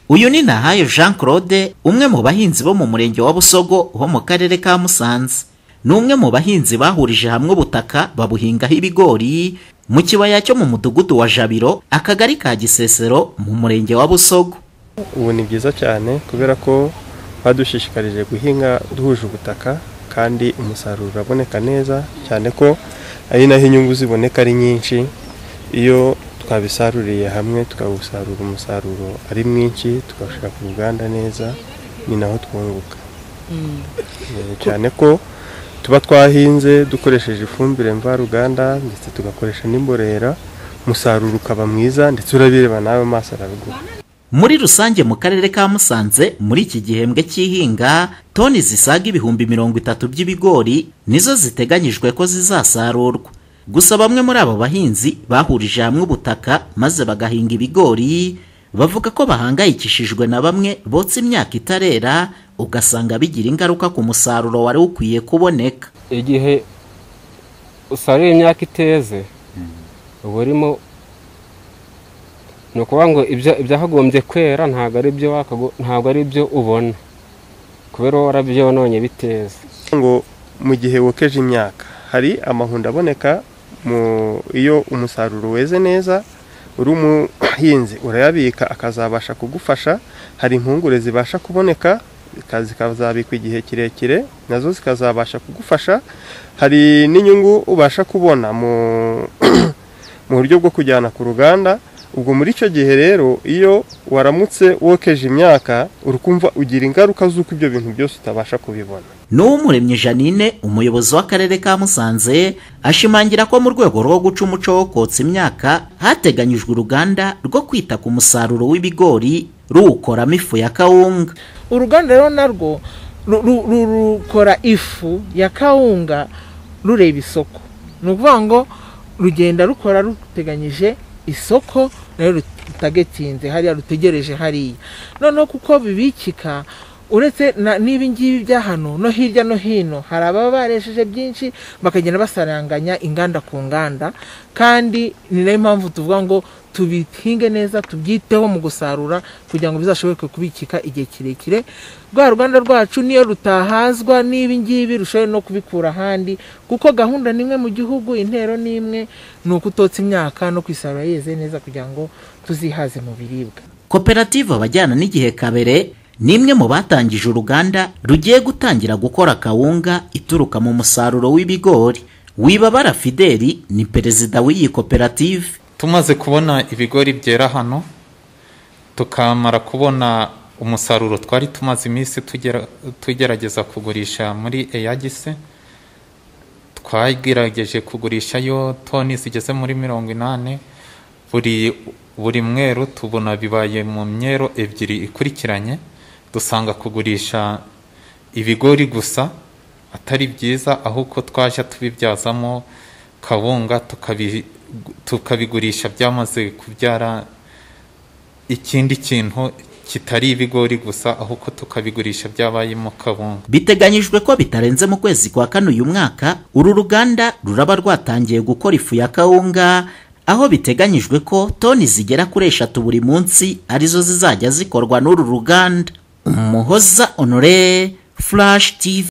uyu ni Nahayo Jean Claude umwe mu bahinzi bo mu murenge wa Busogo ho mu karere ka Musanze ni umwe mu bahinzi bahurije hamwe ubutaka babuhingaho ibigori mu kibaya cyo mu mudugudu wa Jabiro akagari ka Gisesero mu murenge wa Busogo ubu ni byiza cyane kubera ko badushishikarije guhinga duhuje ubutaka kandi umusaruro uraboneka neza cyane ko ari naho inyungu ziboneka ari nyinshi iyo twabisaruriye hamwe tukawusarura umusaruro ari mwinshi tukawushyira ku ruganda neza ni naho twunguka cyane ko tuba twahinze dukoresheje ifumbire mvaruganda ndetse tugakoresha n'imborera umusaruro ukaba mwiza ndetse urabireba nawe amaso arabigura muri rusange mu karere ka Musanze muri iki gihembwe cy'ihinga toni zisaga ibihumbi mirongo itatu by'ibigori nizo ziteganyijwe ko zizasarurwa gusa bamwe muri abo bahinzi bahurije hamwe ubutaka maze bagahinga ibigori bavuga ko bahangayikishijwe na bamwe botsa imyaka itarera ugasanga bigira ingaruka ku musaruro wari ukwiye kuboneka igihe usaruye imyaka iteze uba urimo ni ukuvuga ngo ibyahagombye kwera ntabwo ari byo ntabwo ari byo ubona kubera wowe warabyononye biteza ngo mu gihe wokeje imyaka hari amahundo aboneka iyo umusaruro weze neza uri umuhinzi urayabika akazabasha kugufasha hari impungure zibasha kuboneka zikazabikwa igihe kirekire nazo zikazabasha kugufasha hari n'inyungu ubasha kubona mu buryo bwo kujyana ku ruganda ubwo muri icyo gihe rero iyo waramutse wokeje imyaka urukumva ugira ingaruka z'uko ibyo bintu byose utabasha kubibona n'uwumuremye janine umuyobozi w'akarere ka musanze ashimangira ko mu rwego rwo guca umuco wo kotsa imyaka hateganyijwe uruganda rwo kwita ku musaruro w'ibigori ruwukoramo ifu ya kawunga uruganda rero narwo rukora ifu ya kawunga rureba isoko ni ukuvuga ngo rugenda rukora ruteganyije isoko nayo rutagetinze hariya rutegereje hariya noneho kuko bibikika uretse n'ibi ngibi bya hano no hirya no hino hari ababa baresheje byinshi bakagenda basaranganya inganda ku nganda kandi ni nayo mpamvu tuvuga ngo tubihinge neza tubyiteho mu gusarura kugira ngo bizashoboke kubikika igihe kirekire rwa ruganda rwacu niyo rutahazwa n'ibi ngibi rushobore no kubikura ahandi kuko gahunda ni imwe mu gihugu intero ni imwe ni ukutotsa imyaka no kwisarura yeze neza kugira ngo tuzihaze mu biribwa koperative abajyana n'igihe kabere ni imwe mu batangije uruganda rugiye gutangira gukora kawunga ituruka mu musaruro w'ibigori wibabara fideli ni perezida w'iyi koperative tumaze kubona ibigori byera hano tukamara kubona umusaruro twari tumaze iminsi tugerageza kugurisha muri eyagise twagerageje kugurisha yo toni zigeze muri mirongo inani buri buri mweru tubona bibaye mu myero ebyiri ikurikiranye dusanga kugurisha ibigori gusa atari byiza ahubwo twaje tubibyazamo kawunga tukabi tukabigurisha byamaze kubyara ikindi kintu kitari ibigori gusa ahubwo tukabigurisha byabayemo kawunga biteganyijwe ko bitarenze mu kwezi kwa kane uyu mwaka uru ruganda ruraba rwatangiye gukora ifu ya kawunga aho biteganyijwe ko toni zigera kuri eshatu buri munsi arizo zizajya zikorwa n'uru ruganda umuhoza onore furashi tivi